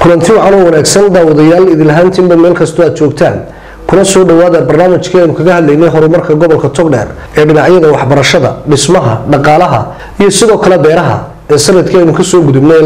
kulanti wacan oo wanaagsan daawadayaal idinlahaantiinba meel kastoo aad joogtaan kuna soo dhawaada barnaamijkii aynu kaga hadlaynay horumarka gobolka togdheer ee dhinacyada waxbarashada dhismaha dhaqaalaha iyo sidoo kale beeraha ee sanadkii aynu kasoo gudubnay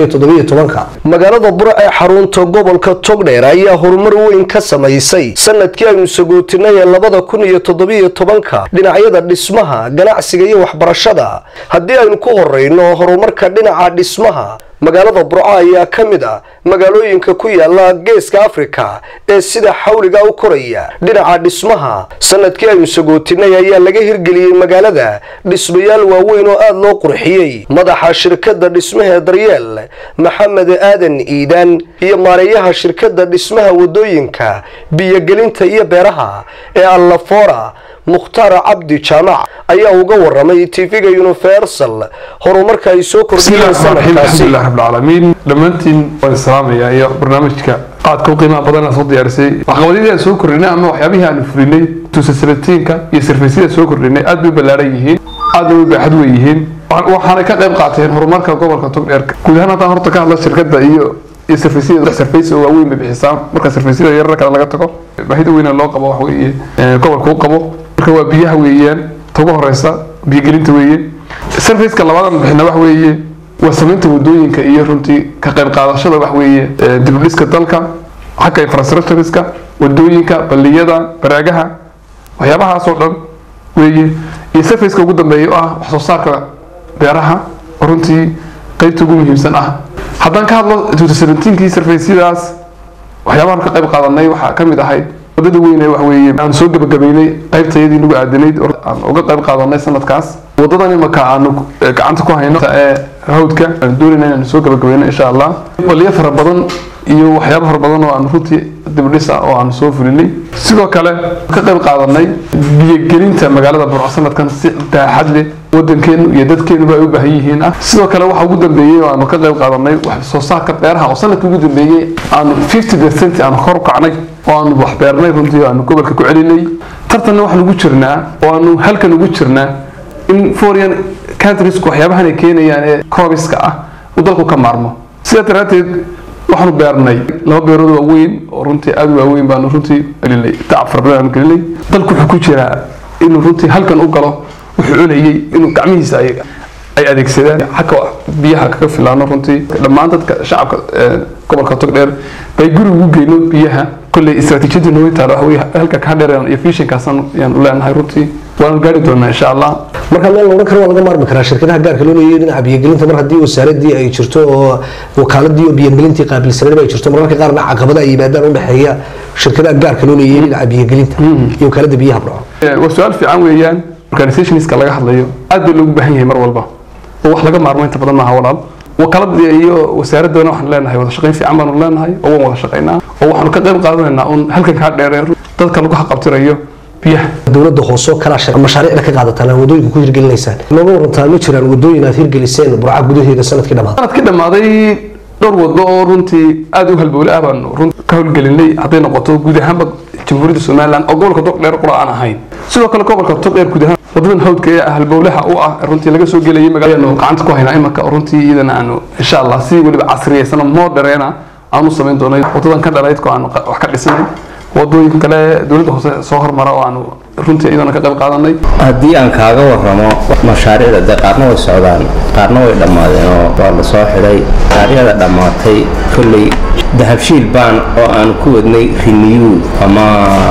magaalada bura ee xarunta gobolka togdheer ayaa horumar weyn ka samaysay sanadkii aynu sagootinay ee labada kun iyo toddobiyo tobanka dhinacyada dhismaha ganacsiga iyo waxbarashada haddii aynu ku horeyno horumarka dhinaca dhismaha magaalada burco ayaa ka mid ah magaalooyinka ku yaala geeska afrika ee sida xawliga u koraya dhinaca dhismaha sanadkii aynu sagootinay ayaa laga hirgeliyey magaalada dhismayaal waaweyn oo aada loo qurxiyey madaxa shirkada dhismaha daryeel maxamed aadan iidaan iyo maareeyaha shirkada dhismaha wadooyinka biyogelinta iyo beeraha ee allafora mukhtaar cabdi jaamac ayaa uga waramay tv-ga universal horumarka ay soo kordhiyeen sanadkaasi alxamdulilah rabbilcaalamiin dhammaantiin waan islaamaya iyo barnaamijka qaadka u qiimaha badan soo diyaarisay waxqabadyadii aan soo kordhinay ama waxyaabihii aanu fulinay tusasalatiinka iyo sarfaysyada soo kordhinay aad bay ballaaran yihiin aadna way baaxad wey yihiin waxaanay ka qayb qaateen horumarka gobolka togdheerka guud ahaan haddaan horta ka hadla shirkadda iyo iyo sarfaysyada sarfays oo waaweyn bay bixisaa marka sarfaysyada yarar kale laga tago baahida weyna loo qabo wax weeye gobolka u qabo marka waa biyaha weeyaan ta ugu horeysa biyogelinta weeye sarfaceka labaadan bixina wax weeye waa samaynta wadooyinka iyo runtii ka qayb qaadashada wax weeye dibudhiska dalka xagga infrastructureska wadooyinka balliyada baraagaha waxyaabahaasoo dhan weeye iyo sarfaceka ugu dambeeya oo ah wax soo saarka beeraha oo runtii qeybta ugu muhiimsan ah haddaan ka hadlo kii sarfacyadaas waxyaabahan ka qayb qaadanay waxaa ka mid ahayd wadada weyn wax weeye aan soo gabagabaynay qaybtayadii nagu aadanayd aan uga qayb qaadanay sanadkaas wadadan imaka aanu gacanta ku hayno ee hawdka aan doonayna inaan soo gabagabayno insha allah waliyo fara badan iyo waxyaabo fara badan oo aan runtii dibdhisa oo aan soo fulinay sidoo kale ka qayb qaadanay biyogelinta magaalada burco sanadkan si daaxad leh wadankeenu iyo dadkeenuba ay u baahan yihiin ah sidoo kale waxa ugu dambeeyey oo aanu ka qayb qaadanay wax soo saarka beeraha oo sanadkii ugu dambeeyey aanu fifty percent aanu kor u kacnay oo aanu wax beernay runtii aanu gobolka ku celinay tartanna waxaan ugu jirnaa oo aanu halkan ugu jirnaa in foreign countriesku waxyaabahan ay keenayaan ee crobiska ah uu dalku ka maarmo sidaa daraadteed waxaanu beernay laba beerood waaweyn oo runtii aada waaweyn baanu runtii gelinay tacab fara badan aanu gelinay dalku wuxuu ku jiraa inuu runtii halkan u galo wuxuu cunayay inuu gacmihiisa ay ay adeegsadaan xagga biyaha kaga filaano runtii dhammaan dadka shacabka gobolka togdheer bay guri ugu geyno biyaha kolley istaraatiijiyadii nooy taala waxa weye halka ka dheer iyo fishinkaasaan yaan u leenahay runtii waanu gaari doonaa insha allah marka meel la odhan karo waa laga maarmi karaa shirkadaha gaarka loo leeyahay dhinaca biyogelinta mar haddii wasaaradii ay jirto oo wakaaladii oo biyogelintii qaabilsaneed ay jirto mararka qaarna caqabada ay yimaadaan u dhexeeya shirkadaha gaarka loo leeyahay dhinaca biyogelinta iyo wakaalada biyaha burco waa su-aal fiican weeyaan organizationska laga hadlayo aad baa loogu baahan yahay mar walba oo wax laga maarmo inta badan maaha walaal wakaalada iyo wasaaradana waxaan leenahay wada shaqayn fiican baanu leenahay oo waan wada shaqaynaa oo waxaanu ka qayb qaadanaynaa un halkan kaa dheereen dadka lagu xaqabtirayo biyaha dowladda hoosoo kalaa mashaariicda ka qaadataan wadooyinka ku hirgelinaysaan nooga warantaa ma jiraan wadooyin aad hirgeliseen burca gudaheeda sanadkii dhamaaday sanadkii dhammaaday dhowr wado oo runtii aada u halbowle ah baanu run ka howlgelinay hadday noqoto guud ahaanba jamhuuriyadda somaliland oo gobolka togdheer qura aan ahayn sidoo kale gobolka togdheer guud ahaan wadadan hawdka ee halbowlaha u ah runtii laga soo gelayay magaalaanu gacanta ku haynaa imaka runtii iyadana aanu insha allah si weliba casriyeysana moodereena aanu samayn doonay wadadan ka dhalaydko aanu wax ka dhisnay wadooyin kale dowladda hoose soo hormara oo aanu runtii iyadana ka qayb qaadanay haddii aan kaaga waramo mashaariicda dee qaarna way socdaan qaarna way dhammaadeen oo waa la soo xidhay mashaariicda dhammaatay kolley dahabshiil baan oo aan ku wadnay renew ama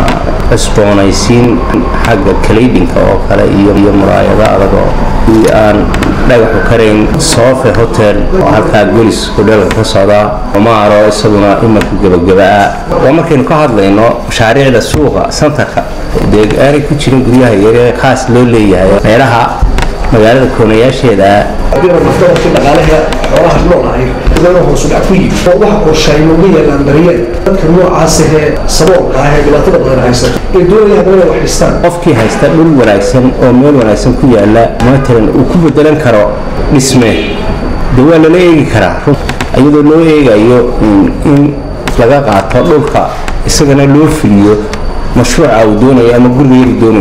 cusboonaysiin xagga kalaydhinka oo kale iyo iyo muraayado adag oo aan dhagaxu karayn sofe hotel oo halkaa golis hodheelka ka socdaa omaaro isaguna imanka gebagaba-a waa markaynu ka hadlayno mashaariicda suuqa santarka dee aanay ku jirin guryaha yare khaas loo leeyahay meelaha magaalada koonayaasheeda dhaqaalaha xoolaha noolahay iyadoo hoos u dhac ku yimid oo waxa qorshaay ugu yeelaan daryeel dadka noocaas ahee saboolka ah ee dhibaatada badan haysato ee doonaya haddana inay wax dhistaan qofkii haysta dhul wanaagsan oo meel wanaagsan ku yaala matalan uu ku bedelan karo dhisme dee waa lala eegi karaa iyadoo loo eegayo in laga qaato dhulka isagana loo fuliyo mashruuca uu doonayo ama guriga yari doonayo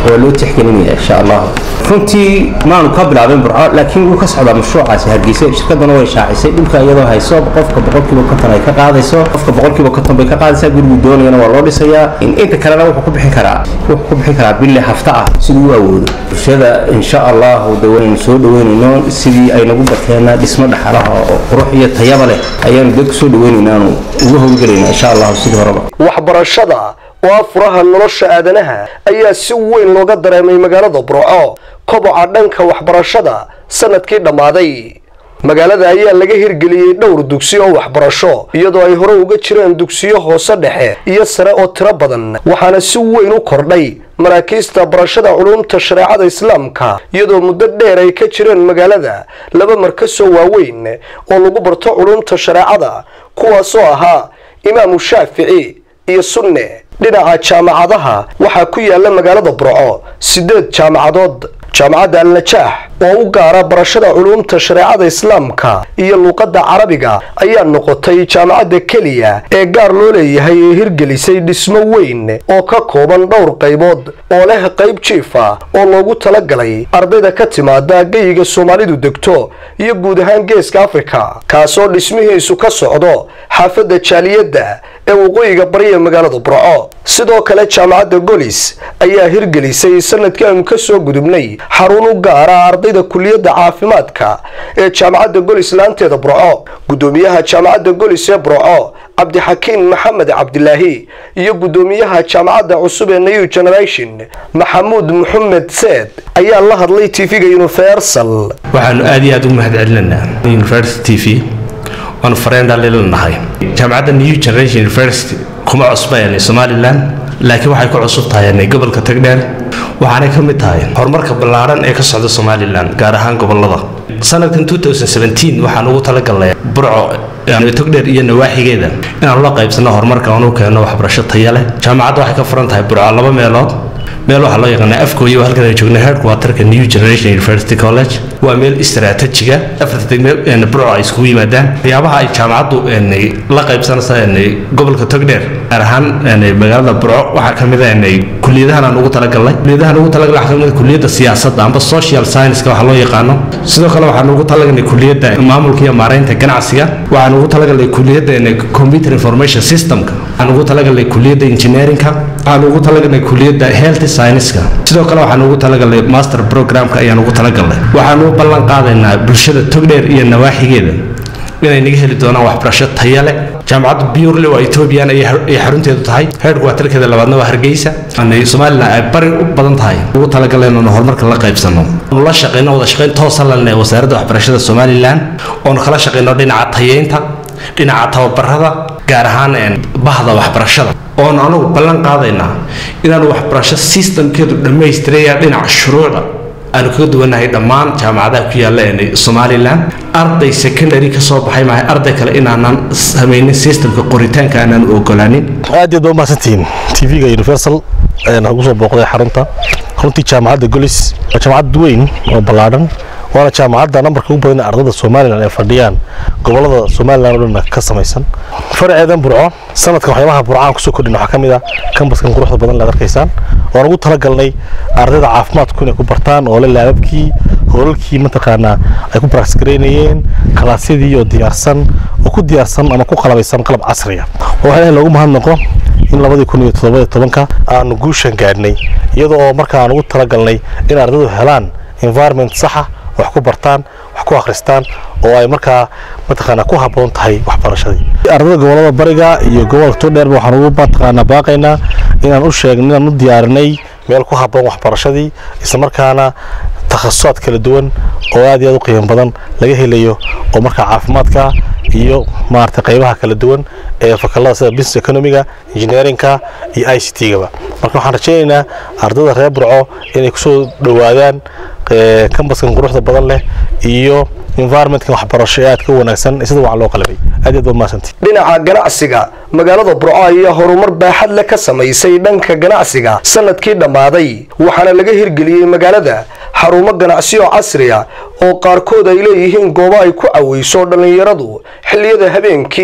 waa loo tixgelinaya insha allah runtii maanu ka bilaabin burco laakiin wuu ka socdaa mashruucaasi hargeysa shirkadana way shaacisay dhulka iyadoo hayso qofka boqolkiiba konton ay ka qaadayso qofka boqolkiiba konton bay ka qaadaysaa gurigu doonayana waa loo dhisayaa inta kalena wuxuu ku bixin karaa wuxuu ku bixin karaa bille hafta ah siduu u awoodo bulshada insha allahu de waynu soo dhaweynayno sidii ay nagu bateena dhismo dhaxalaha oo qurux iyo tayaba leh ayaanu dad kusoo dhaweynaynaaanu ugu howlgelayna insha allahu sidii horeba waxbarashada oo ah furaha nolosha aadanaha ayaa si weyn looga dareemay magaalada burco koboca dhanka waxbarashada sanadkii dhammaaday magaalada ayaa laga hirgeliyey dhowr dugsi oo waxbarasho iyadoo ay hore uga jireen dugsiyo hoose dhexe iyo sare oo tiro badan waxaana si weyn u kordhay maraakiista barashada culumta shareecada islaamka iyadoo muddo dheer ay ka jireen magaalada laba markasoo waaweyn oo lagu barto culumta shareecada kuwaasoo ahaa imaamu shaafici iyo sunne dhinaca jaamacadaha waxaa ku yaala magaalada burco sideed jaamacadood jaamacadda al-najaax oo u gaara barashada culuumta shareecada islaamka iyo luuqadda carabiga ayaa noqotay jaamacadda keliya ee gaar loo leeyahay ee hirgelisay dhismo weyn oo ka kooban dhowr qaybood oo leh qayb jiifa oo loogu talagalay ardayda ka timaada geyiga soomaalidu degto iyo guud ahaan geeska afrika kaasoo dhismihiisu ka socdo xaafadda jaaliyadda ee waqooyiga bariya magaalada burco sidoo kale jaamacadda golis ayaa hirgelisay sanadkii aynu ka soo gudubnay xarun u gaara ardayda kuliyadda caafimaadka ee jaamacadda golis laanteeda burco guddoomiyaha jaamacadda golis ee burco cabdixakiin maxamed cabdilaahi iyo guddoomiyaha jaamacadda cusub ee new generation maxamuud maxamed seed ayaa la hadlay tv-ga universal waxaanu aad iyo aad ugu mahadcelinanaa university t v waanu fareendaaliilanahay jaamacadda new generation university kuma cusbayanay somalilan laakiin waxay ku cusub tahay gobolka tagdheer waxaanay ka mid tahay horumarka ballaaran ee ka socda somalilan gaar ahaan gobolada sanadkan waxaan ugu talagalnay burco togdheer iyo nawaaxigeeda inaanu la qaybsano horumarka aanu keenno waxbarasho taya leh jaamacadda waxay ka furan tahay burco laba meelood meel waxaa loo yaqaanaa afkooyo halkan ay joogna headquarterka new generation university college waa meel istaraatijiga afarta degme burco ay iskugu yimaadaan waxyaabaha ay jaamacaddu la qaybsanaysa gobolka togdheer gaar ahaan magaalada burco waxaa ka mid a kuliyadahan aan ugu talagalnay kuliyadahan ugu talagalnay waxaa ka mid a kuliyadda siyaasadda amba social science-ka waxaa loo yaqaano sidoo kale waxaan ugu talagalnay kuliyadda maamulka iyo maaraynta ganacsiga waxaan ugu talagalnay kuliyadda computer information systemka waxaan ugu talagalnay kuliyadda engineeringka waxaan ugu talagalnay kuliyadda health science-ka sidoo kale waxaan ugu talagalnay master programka ayaan ugu talagalnay waxaan u ballan qaadaynaa bulshada togdheer iyo nawaaxigeeda inay naga heli doonaan waxbarasho taya leh jaamacadda burle waa ethoobiyan ay xarunteedu tahay headquarterkeeda labaadna waa hargeysa somalilan ay bari u badan tahay ugu talagaleen oonu horumarka la qaybsano oonu la shaqeyno wada shaqeyn toosa lalne wasaaradda waxbarashada somalilan oonu kala shaqeyno dhinaca tayeynta dhinaca tababarada gaar ahaan bahda waxbarashada oonu anugu ballan qaadaynaa inaanu waxbarasho systemkeedu dhammaystiraya dhinaca shuruucda aanu kaga duwanahay dhammaan jaamacadaha ku yaalla somalilan arday secondary ka soo baxay maahay arday kale inaanan samaynin systemka qoritaanka aanan ogolaanin aad iyo aad baa mahadsantihiin tv-ga universal ayaan ugu soo booqday xarunta runtii jaamacadda golis waa jaamacad weyn oo ballaadhan waana jaamacadda nambarka ugu badan ardayda somalilan ee fadhiyaan gobolada somalilan oo dhan ka samaysan faraceedan burco sanadkan waxyaabaha burcaan kusoo kordhin waxaa ka mid ah kambaskan quruxda badan laad arkaysaan waan ugu talagalnay ardayda caafimaadku inay ku bartaan oo le laababkii hoolalkii mataqaanaa ay ku baraksgareynayeen kalaasyadii oo diyaarsan oo ku diyaarsan ama ku qalabaysan qalab casriya oo waxaa loogu mahadnaqo in labadii kun iyo toddoba tobanka aanu guushan gaadhnay iyadoo oo marka aan ugu talagalnay in ardaydu helaan environment saxa wax ku bartaan wax ku akhristaan oo ay markaa mataqaanaa ku habboon tahay waxbarashadii ardayda gobolada bariga iyo gobolka todheerba waxaan ugu mataqaanaa baaqaynaa inaan u sheegn inaan u diyaarinay meel ku habboon waxbarashadii isla markaana takhasusaad kala duwan oo aad iyo aad u qiimo badan laga helayo oo markaa caafimaadka iyo maarata qaybaha kala duwan ee fakalada sida business economiga engineeringka iyo i c t-gaba marka waxaan rajaynaynaa ardayda reer burco inay kusoo dhowaadaan kambaskan quruxda badan leh iyo environmentkan waxbarasho ee aad ka wanaagsan sida wacan loo qalabay aad iyo aad baa mahadsantii dhinaca ganacsiga magaalada burco ayaa horumar baaxad leh ka samaysay dhanka ganacsiga sanadkii dhammaaday waxaana laga hirgeliyey magaalada xarumo ganacsiyo casriya oo qaarkood ay leeyihiin goobo ay ku caweyso dhallinyaradu xilliyada habeenkii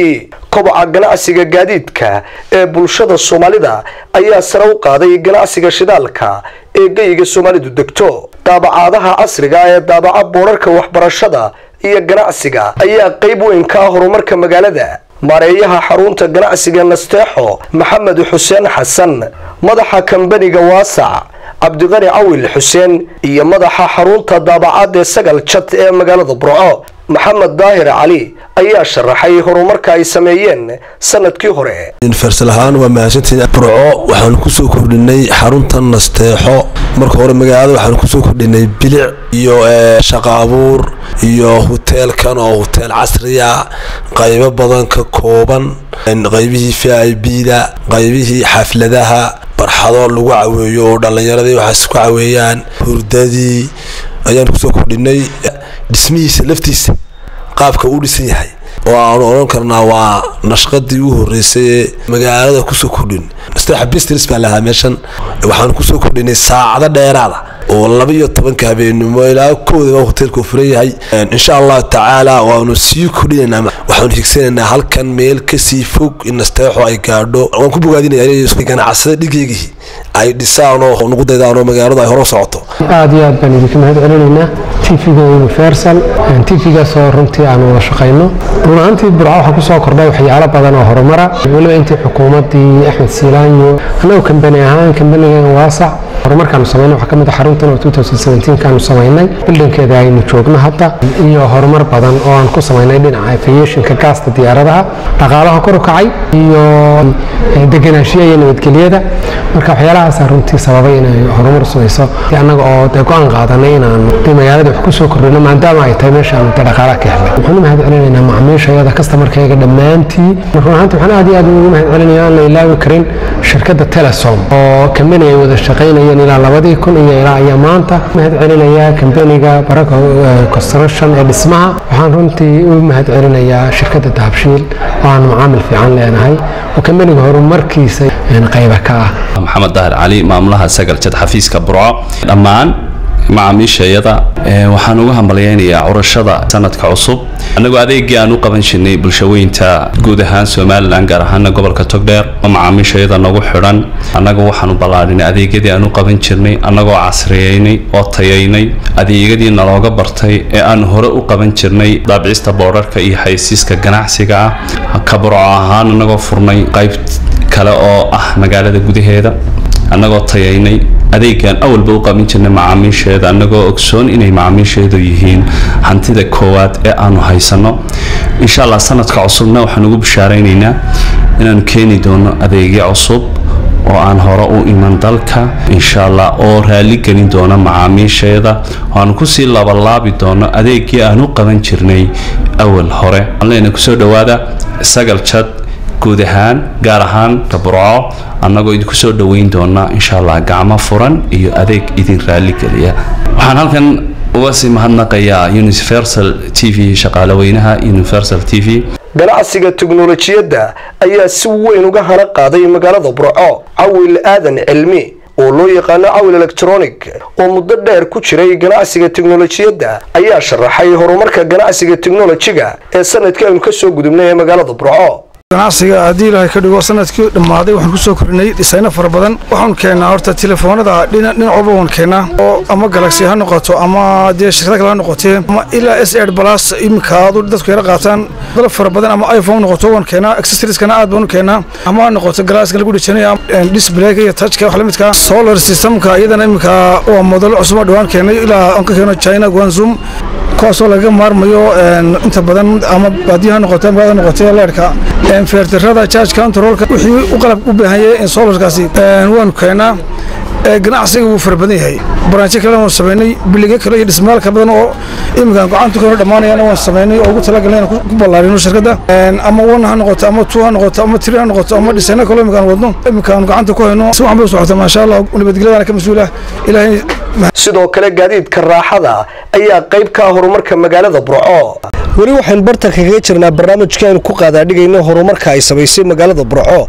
koboca ganacsiga gaadiidka ee bulshada soomaalida ayaa sare u qaaday ganacsiga shidaalka ee geyiga soomaalidu degto daabacaadaha casriga ee daabaca boorarka waxbarashada iyo ganacsiga ayaa qayb weyn ka ah horumarka magaalada maareeyaha xarunta ganacsiga nasteexo maxamed xuseen xasan madaxa kambaniga waasac cabdiqani cawil xuseen iyo madaxa xarunta daabacaad ee sagal jad ee magaalada burco maxamed daahir cali ayaa sharaxay horumarka ay sameeyeen sanadkii hore universal ahaan waa mahadsantiin burco waxaanu kusoo kordhinay xarunta nasteexo marka hore magaalada waxaanu kusoo kordhinay bilic iyo shaqa abuur iyo huteelkan oo huteel casriya qaybo badan ka kooban qaybihii v i b da qaybihii xafladaha barxado lagu caweeyo oo dhallinyaradii waxaas ku caweeyaan hurdadii ayaanu kusoo kordhinay dhismihiisa laftiisa qaabka uu dhisan yahay oo aanu odhan karnaa waa nashqadii u horeysay ee magaalada kusoo kordhin nasteexa business baa lahaa meeshan waxaanu kusoo kordhinay saacado dheeraada oo laba iyo tobanka habeenimo ilaa koodaba hoteelku furan yahay insha allahu tacaala waanu sii kordhinaynaa waxaanu higsanaynaa halkan meel kasii fog in nasteexo ay gaadho waan ku bogaadinaya ganacsada dhigeygii ay dhisaan oo nagu daydaan oo magaaladu ay hore socoto aad iyo aad baan idinka mahad celinaynaa tvga universal tvgaas oo runtii aan wada shaqayno run ahaantii burco waxaa kusoo kordhay waxyaalo badan oo horumara weliba intii xukuumaddii axmed siilaanyo annagu kambani ahaan kambanigan waasac horumarkaanu samayna waxaa ka mid a xaruntan oo kaanu samaynay bildhankeeda aynu joogno hadda iyo horumar badan oo aan ku samaynay dhinaca aviationka gaasta diyaaradaha dhaqaalaha kor u kacay iyo deganaanshiya iyo nabadgelyada marka waxyaalahaasa runtii sababay inay horumar samayso annaga oo dee go-aan qaadanay inaan de magaalada wax kusoo kordhino maadaama ay tahay meesha aanu de dhaqaalaha ka helnay waxaan u mahad celinaynaa macaamiishayada kastamarkayga dhammaantii run ahaanti waxaan aad iyo aad ugu mahad celinaya aan la ilaawi karin shirkadda telesom oo kambani ay wada shaqaynayeen ilaa labadii kun iyo ilaa ayaa maanta mahad celinayaa kambaniga baraka construction ee dhismaha waxaan runtii u mahad celinayaa shirkadda dahabshiil oo aan macaamil fiican leenahay oo kambaniga horumarkiisa qayba ka ah maxamed dahir cali maamulaha sagal jad xafiiska burco dhammaan macaamiishayada waxaan uga hambalyaynayaa curashada sanadka cusub annagoo adeegii aan u qaban jirnay bulshaweynta guud ahaan somalilan gaar ahaana gobolka togdheer oo macaamiishayada nagu xidhan annaga waxaanu ballaadhinay adeegyadii aan u qaban jirnay annagoo casriyeynay oo tayaynay adeegyadii nalooga bartay ee aan hore u qaban jirnay daabicista boodharka iyo xaysiiska ganacsiga ah ka burco ahaan annagoo furnay qayb kale oo ah magaalada gudaheeda annagoo tayaynay adeegaan awalba u qaban jirnay macaamiisheeda annagoo ogsoon inay macaamiisheedu yihiin hantida koowaad ee aanu haysanno insha allah sanadka cusubna waxaan ugu bishaaraynaynaa inaanu keeni doono adeegyo cusub oo aan hore u iman dalka insha allah oo raali gelin doono macaamiisheeda oo aan kusii labalaabi doono adeegii aan u qaban jirnay awal hore alena kusoo dhawaada sagal jad guud ahaan gaar ahaan burco annagoo idinku soo dhoweyn doona insha allah gacmo furan iyo adeeg idin raaligeliya waxaan halkan uga sii mahadnaqayaa universal t v shaqaalaweynaha universal t v ganacsiga teknolojiyadda ayaa si weyn uga hana qaaday magaalada burco cawil aadan cilmi oo loo yaqaano cawil electronic oo muddo dheer ku jiray ganacsiga teknolojiyadda ayaa sharaxay horumarka ganacsiga teknolojiga ee sanadkii aynu ka soo gudubnay ee magaalada burco ganacsiga haddii ilaahay ka dhigo sanadkii dhammaaday waxaan kusoo kordhinay dhisayno fara badan waxaanu keennaa horta telefoonada dhinac walba waan keennaa oo ama galaxy ha noqoto ama dee shirkada kale ha noqotee ama ilaa s ed balas iminka aadu dadku yara qaataan dalab fara badan ama iphone noqoto waan keennaa accessorieskana aad baan u keennaa ama ha noqoto galaaska lagu dhijanaya disblayka iyo touchka wax la midka solar systemka iyadana iminka waa modelo cusub oo dhawaan keennay ilaa aan ka keeno china guanzum kuwaasoo laga maarmayo inta badan ama baadiyo ha noqote ama ha noqotee leerhka feertirada charge controlka wixii u qalab u baahan yahay solarkaasi waanu keenaa ganacsiga wuu fara badan yahay baraanjo kale waan samaynay biliga kale iyo dhismaalka badan oo iminkaan gacanta keeno dhammaanayana waan samaynay oo ugu talagalnay inaan ku ballaarino shirkadda ama one ha noqoto ama two ha noqoto ama three ha noqoto ama dhisayno kale iminkaan wadno iminkaan gacanta ku hayno si waxan bay u socota maasha allah nabadgelyadana ka mas-uul ah ilaahay sidoo kale gaadiidka raaxada ayaa qayb ka ah horumarka magaalada burco weli waxaynu bartan kaga jirnaa barnaamijka aynu ku qaadaadhigayno horumarka ay samaysay magaalada burco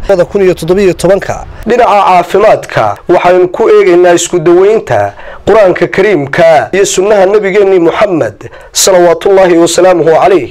dhinaca caafimaadka waxaynu ku eegaynaa isku daweynta qur-aanka kariimka iyo sunnaha nebigeenni moxamed salawaatullaahi wasalaamuhu calayh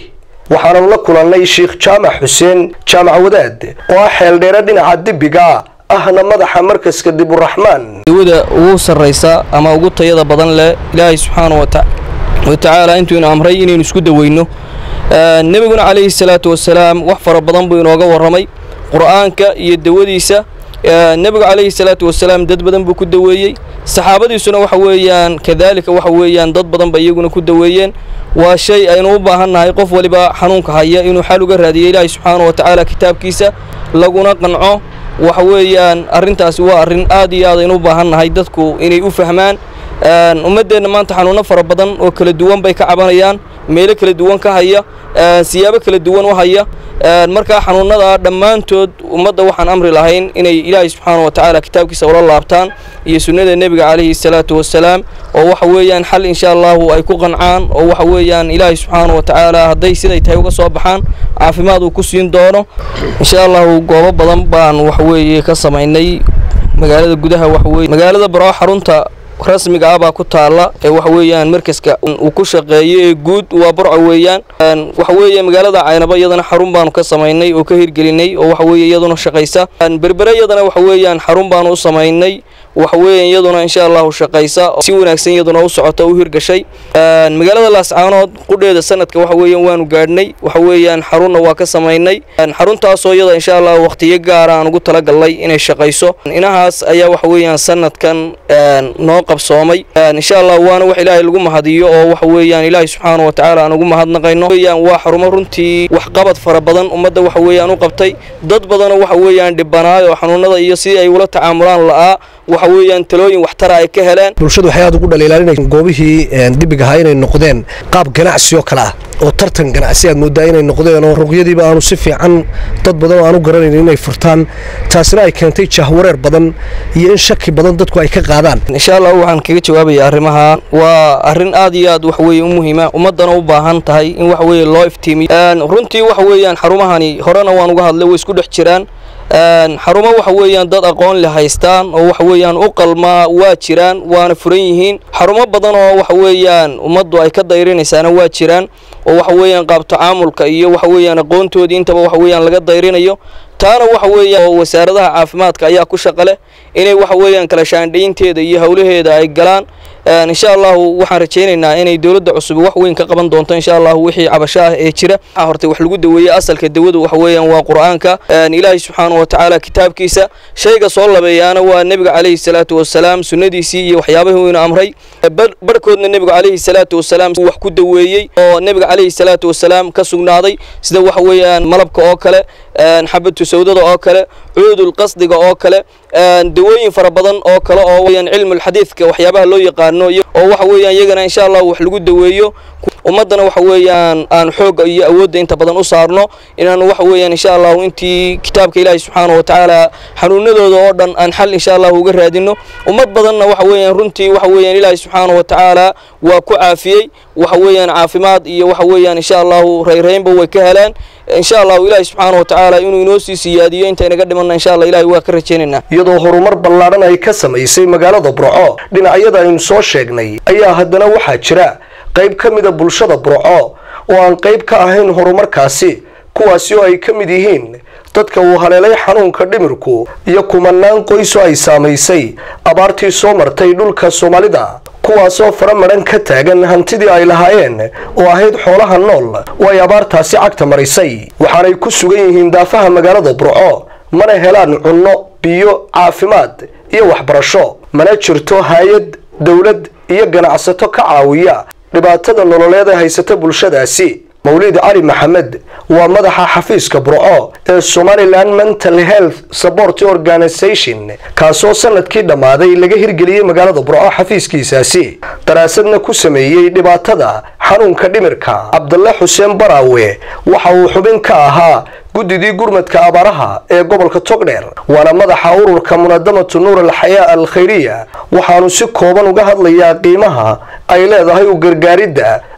waxaananu la kulannay sheikh jaamac xuseen jaamac wadaad oo ah xeeldheere dhinaca dibiga ahna madaxa markaska diburaxmaan dawada ugu sarraysa ama ugu tayada badan leh ilaahay subxaana wa tacaala intuunu amray inaynu isku daweyno nebiguna calayhi salaatu wasalaam wax fara badan buu inooga warramay qur'aanka iyo dawadiisa nebigu calayhi salaatu wasalaam dad badan buu ku daweeyey saxaabadiisuna waxa weeyaan kadaalika waxa weeyaan dad badan ba iyaguna ku daweeyeen waa shay aynu u baahannahay qof waliba xanuunka haya inuu xal uga raadiyo ilaahay subxaana wa tacaala kitaabkiisa laguna qanco waxa weeyaan arrintaasi waa arrin aad iyo aad aynu u baahannahay dadku inay u fahmaan ummaddeenna maanta xanuunno fara badan oo kala duwan bay ka cabanayaan meelo kala duwan ka haya siyaabo kala duwan u haya markaa xanuunnada dhammaantood ummadda waxaan amri lahayn inay ilaahay subxaana wa tacaala kitaabkiisa ula laabtaan iyo sunnada nebiga calayhi salaatu wasalaam oo waxa weeyaan xal insha allahu ay ku qancaan oo waxa weeyaan ilaahay subxaana wa tacaala hadday siday tahay uga soo baxaan caafimaad uu ku siin doono insha allahu goobo badan baan waxaweeye ka samaynay magaalada gudaha waxaweye magaalada baroo xarunta rasmiga ah baa ku taalla ee waxa weeyaan markaska uu ku shaqeeyo ee guud waa burco weeyaan waxa weeye magaalada caynaba iyadana xarun baanu ka samaynay oo ka hirgelinay oo waxa weeye iyaduna shaqaysa berbere iyadana waxa weeyaan xarun baanu u samaynay waxa weeye iyaduna insha allahu shaqaysa si wanaagsan iyaduna u socota u hirgashay magaalada laascaanood qudheeda sanadka waxa weeyaan waanu gaadhnay waxa weeyaan xarunna waa ka samaynay xaruntaasoo iyada insha allahu waqtiyo gaara aan ugu talagalnay inay shaqayso inahaas ayaa waxa weeyaan sanadkan noo qabsoomay insha allah waana wax ilaahay lagu mahadiyo oo waxa weeyaan ilaahay subxaana wa tacaala aan ugu mahadnaqayno weeyaan waa xarumo runtii waxqabad fara badan ummadda waxa weeyaan u qabtay dad badanoo waxa weeyaan dhibanaay oo xanuunada iyo sidii ay ula tacaamulaan la'aa waxa weeyaan talooyin waxtara ay ka heleen bulshadu waxay aad ugu dhaliilaan inay goobihii dibig ahaa inay noqdeen qaab ganacsi oo kale ah oo tartan ganacsi aad moodaa inay noqdeen oo ruqyadiiba aanu si fiican dad badan oo aanu garanayn inay furtaan taasina ay keentay jahwareer badan iyo in shaki badan dadku ay ka qaadaan insha allah waxaan kaga jawaabaya arrimaha waa arrin aad iyo aad waxa weeye u muhiima ummaddana u baahan tahay in waxa weeye loo iftiimiyo runtii waxa weeyaan xarumahani horena waan uga hadlay way isku dhex jiraan xarumo waxa weeyaan dad aqoon le haystaan oo waxa weeyaan u qalmaa waa jiraan waana furan yihiin xarumo badan oo waxa weeyaan ummaddu ay ka dayrinaysaana waa jiraan oo waxa weeyaan qaab tacaamulka iyo waxa weeyaan aqoontoodii intaba waxa weeyaan laga dayrinayo taana waxa weeyaan oo wasaaradaha caafimaadka ayaa ku shaqa leh inay waxa weeyaan kala shaandhaynteeda iyo howlaheeda ay galaan insha allahu waxaan rajaynaynaa inay dowladda cusub wax weyn ka qaban doonto insha allahu wixii cabasho ah ee jira waxaa hortay wax lagu daweeyey asalka dawada waxa weeyaan waa qur'aanka ilaahay subxaana wa tacaala kitaabkiisa shayga soo labeeyaana waa nebiga calayhi salaatu wasalaam sunnadiisii iyo waxyaabahii inu amray barhkoodna nebiga calayhi salaatu wasalaam wax ku daweeyey oo nebiga calayhi salaatu wasalaam ka sugnaaday sida waxa weeyaan malabka oo kale xabatu sawdada oo kale cuudul qasdiga oo kale dawooyin fara badan oo kale oo weyaan cilmulxadiidka waxyaabaha loo yaqaano oo waxa weeyaan iyagana insha allah wax lagu daweeyo ummaddana waxa weeyaan aan xoogga iyo awoodda inta badan u saarno inaanu waxa weeyaan insha allahu intii kitaabka ilaahi subxaana wa tacaala xanuunadooda oo dhan aan xal insha allahu uga raadino ummad badanna waxa weeyaan runtii waxa weeyaan ilaahi subxaana wa tacaala waa ku caafiyey waxa weeyaan caafimaad iyo waxa weeyaan insha allahu rayraynba way ka heleen insha allahu ilaahi subxaana wa tacaala inuu inoo sii siyaadiyo intaynaga dhimanna insha allah ilahi waa ka rajaynaynaa iyadoo horumar ballaadhan ay ka samaysay magaalada burco dhinacyada aynu soo sheegnay ayaa haddana waxaa jira qayb ka mida bulshada burco oo aan qayb ka ahayn horumarkaasi kuwaasi oo ay ka mid yihiin dadka uu haleelay xanuunka dhimirku iyo kumanaan qoys oo ay saamaysay abaartii soo martay dhulka soomaalida kuwaasoo fara madhan ka taagan hantidii ay lahaayeen oo ahayd xoolaha nool oo ay abaartaasi cagta marisay waxaanay ku sugan yihiin daafaha magaalada burco mana helaan cunno biyo caafimaad iyo waxbarasho mana jirto hay-ad dowlad iyo ganacsato ka caawiya dhibaatada nololeed ee haysata bulshadaasi mawlid cali maxamed waa madaxa xafiiska burco ee somalilan mental health support organisation kaasoo sanadkii dhammaaday laga hirgeliyey magaalada burco xafiiskiisaasi daraasadna ku sameeyey dhibaatada xanuunka dhimirka cabdalle xuseen baraawe waxa uu xubin ka ahaa guddidii gurmadka abaaraha ee gobolka togdheer waana madaxa ururka munadamatu nuur alxayaa alkhayriya waxaanu si kooban uga hadlayaa qiimaha ay leedahay u gargaaridda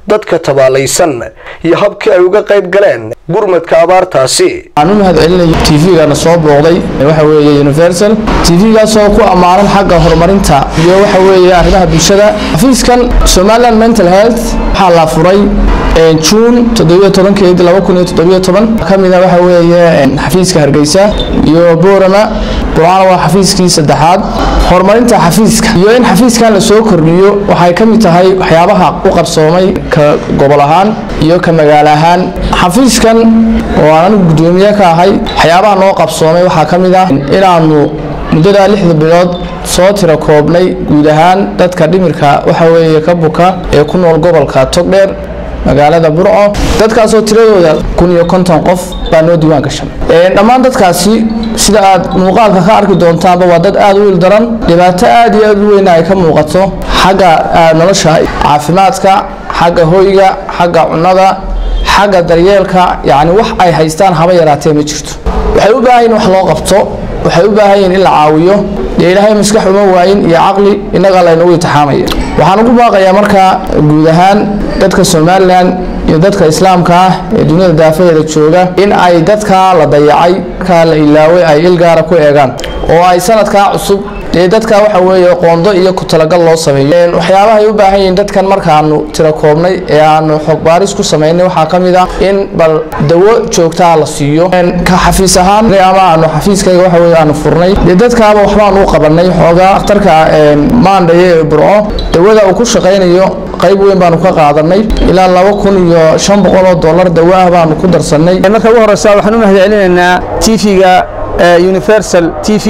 dadka tabaalaysan iyo habkii ay uga qayb galeen gurmadka abaartaasi waxaan u mahad celinaya tvgana soo booqday waxa weeye universal tvgaasoo ku ammaanan xagga horumarinta iyo waxa weeye arrimaha bulshada xafiiskan somaliland mental health waxaa la furay juun toddobiyotobankeedi laba kun iyo toddobiyo toban ka mida waxa weeye xafiiska hargeysa iyo boorama burcana waa xafiiskii saddexaad horumarinta xafiiska iyo in xafiiskan la soo kordhiyo waxay ka mid tahay waxyaabaha u qabsoomay ka gobol ahaan iyo ka magaalo ahaan xafiiskan oo aan anigu guddoomiye ka ahay waxyaabaha noo qabsoomay waxaa ka mid ah inaanu muddadaa lixda bilood soo tira koobnay guud ahaan dadka dhimirka waxa weeye ka buka ee ku nool gobolka togdheer magaalada burco dadkaasoo tiradooda kun iyo konton qof baa noo diiwaan gashan dhammaan dadkaasi sida aad muuqaalka ka arki doontaanba waa dad aad u il daran dhibaato aad iyo aad u weyna ay ka muuqato xagga nolosha caafimaadka xagga hoyga xagga cunnada xagga daryeelka yacni wax ay haystaan haba yaraatee ma jirto waxay u baahan yihin wax loo qabto waxay u baahan yihin in la caawiyo dee ilaahay maskax uma waayin iyo caqli innagaa laynagu intixaamaya waxaan ugu baaqayaa markaa guud ahaan dadka somalilan iyo dadka islaamka ah ee duniyada daafaheeda jooga in ay dadkaa la dayacay markaa la ilaaway ay ilgaara ku eegaan oo ay sanadkaa cusub dee dadka waxa weeye qoondo iyo ku talagal loo sameeyo waxyaabaha ay u baahan yihiin dadkan markaanu tira koobnay ee aanu xog baaris ku samaynay waxaa ka mid ah in bal dawo joogtaa la siiyo ka xafiis ahaan ama aanu xafiiskayga waxa weye aanu furnay dee dadkaaba waxbaan u qabanay xoogaa akhtarka maandhaye ee burco dawada uu ku shaqaynayo qayb weyn baanu ka qaadanay ilaa laba kun iyo shan boqol oo dollar dawo ah baanu ku darsanay marka ugu horeysa waxaan u mahad celinaynaa tv-ga universal t v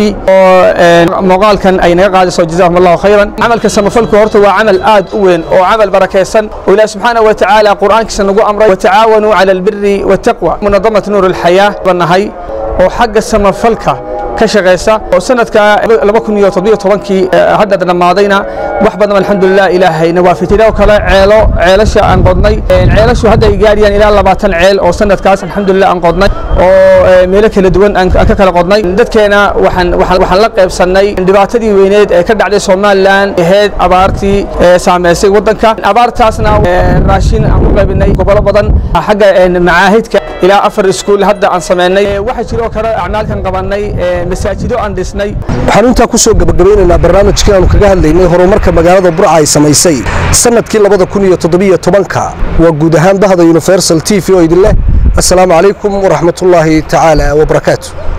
oo muuqaalkan ay naga qaadayso jazakum allahu khayran camalka samafalku horta waa camal aad u weyn oo camal barakaysan oo ilaah subxaanahu wa tacaala qur'aankiisa nagu amray watacaawanuu cala albiri waataqwa munadamat nuur alxayaa banahay oo xagga samafalka ka shaqeysa oo sanadka laba kun iyo toddobiyo tobankii hadda dhammaadayna wax badan alxamdulilah ilaahayna waafitay kale ceelo ceelasha aan qodnay ceelashu hadda ay gaarayaan ilaa labaatan ceel oo sanadkaas alxamdulilah aan qodnay oo meelo kala duwan aan ka kala qodnay dadkeena waxaan waxaan la qaybsannay dhibaatadii weyneed ee ka dhacday somalilan ahayd abaartii saameysay waddanka abaartaasna raashin aan ku qaybinay gobolo badan xagga macaahidka ilaa afar iskuul hadda aan sameynay waxaa jiroo kale acmaalkan qabanay masaajido aan dhisnay waxaan intaa ku soo gabagabeynaynaa barnaamijkii aanu kaga hadlaynay horumarka magaalada burca ay samaysay sanadkii labada kun iyo toddobiyo tobanka waa guud ahaan bahda universal t v oo idin leh assalaamu calaykum waraxmatullaahi tacaala wabarakaatu